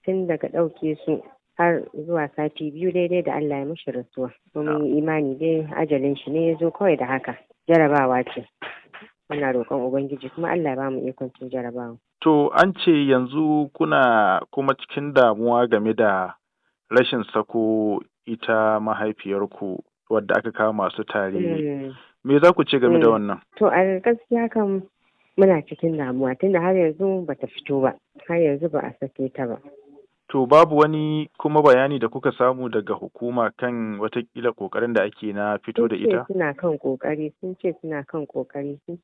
tun daga ɗauke su har zuwa sati biyu daidai da Allah ya mishi rasuwa. Mun yi imani dai ajalin shi ne ya zo kawai da haka. Jarabawa ce. Muna roƙon Ubangiji kuma Allah ya ba mu ikon cin jarabawa. To an ce yanzu kuna kuma cikin damuwa game da rashin sako ita mahaifiyarku wadda aka kama masu tare. Me za ku ce game da wannan? To a gaskiya kan muna cikin damuwa tunda har yanzu bata fito ba. Har yanzu ba a sake ta ba. To babu wani kuma bayani da kuka samu daga hukuma kan watakila kokarin da ake na fito da ita? Sun ce suna kan kokari, sun ce suna kan kokari, sun